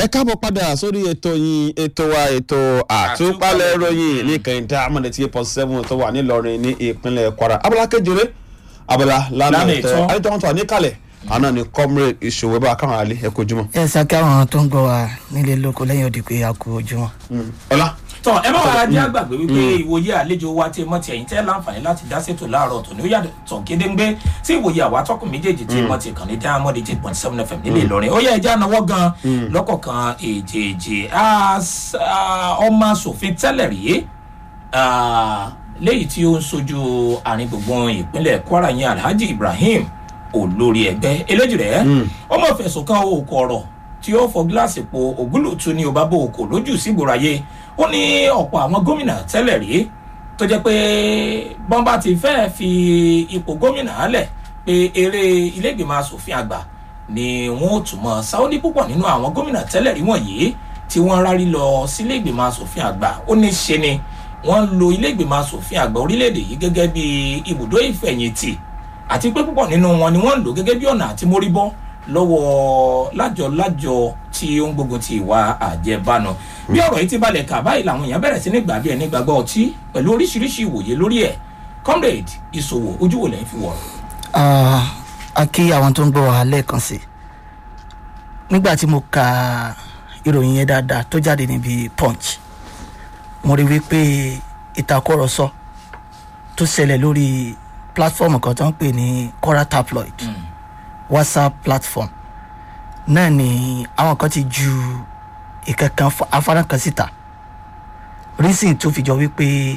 ẹ káàbọ̀ padà sórí ètò yín ètò wa ètò àtúpalẹ̀ ìròyìn ní kẹ̀hìntà amọ̀dé tí eight point seven tó wà nílọrin ní ìpínlẹ̀ kwara abala kejìlé abala lánàá Lánàá ètò ìtọ́. àdìtọ́ wọn tó wà níkàlẹ̀ àná ni comrade ìṣòwò bá káwọn àlè ẹ kojúmọ́. ẹ ṣáká àwọn tó ń gbọ́ wa nílé lóko lẹ́yìn òdì pé a kú ojúmọ́. ọlá tọ ẹ má wàá jẹ́ àgbàgbé wípé ìwòye àlejò wa tí mọ́ ti ẹ̀yìn tẹ́ láǹfààní láti dá sétò láàárọ̀ tòní ó yàtọ̀ gédéńgbé sí ìwòye àwa tọkùn méjèèjì tí mọ́ ti kàn ní diamond eight point seven fm nílé ìlọrin ó yẹ ẹjẹ́ ànáwọ́ gan lọ́kọ̀ọ̀kan èjèèjì As- ah, ọmọ asòfin tẹ́lẹ̀ rí ah, léyìí tí ó ń sojú àárín gbùngbùn ìpínlẹ̀ kwara yẹn alhaji ibrahim olórí ẹgbẹ́ eléjì rẹ̀ ọmọ fẹ̀sùn kan òkò ọ̀rọ̀ tí ó fọ gíláàsì po ògúlùtù ní ọba bò òkò lójú sígboro ayé ó ní ọ̀pọ̀ àwọn gómìnà tẹ́lẹ̀ rí tó jẹ́ pé bọ́ńbà ti fẹ́ fi ipò gómìnà lẹ̀ pé eré ilégbèmọ̀ asòfin àgbà ni wọ́n ó tún mọ́ sáwọ́dí púpọ̀ nínú àwọn gómìnà tẹ́lẹ̀ rí wọ̀nyí tí wọ́n rárí lọ sílé ìgbìmọ̀ asòfin àgbà ó ní ṣe ni wọ́n ń lo ilé ìgbìmọ̀ asòfin àgbà orílẹ̀-èdè yìí gẹ́gẹ́ bí ibùdó ìfẹ̀yìntì àti pé púpọ̀ nínú wọn ni wọ́n ń lò gẹ́gẹ́ bí ọ̀nà àti mórí bọ́ lọ́wọ́ lájọ-lájọ tí ó ń gbógun ti ìwà àjẹbánu bí ọ̀rọ̀ yìí ti balẹ̀ kà báyìí làwọn èèyàn bẹ̀rẹ̀ sí ní gbà bí ẹni gbàgbọ́ ọtí pẹ̀lú oríṣiríṣi ìwòye lórí ẹ̀ comrade ìṣòwò ojú wo lẹ́yìn fi wọ̀ Ah, a kí àwọn tó ń gbọ́ wa lẹ́ẹ̀kan sí i nígbà tí mo ka ìròyìn yẹn dáadáa tó jáde níbi punch mo rí wípé ìtakùrọ̀sọ tó ṣẹlẹ̀ lórí platform kan tó ń pè ní Quora tabloid whatsapp platform náà ni àwọn kan ti ju ìkankan afárá kan síta reason tó fi jọ wípé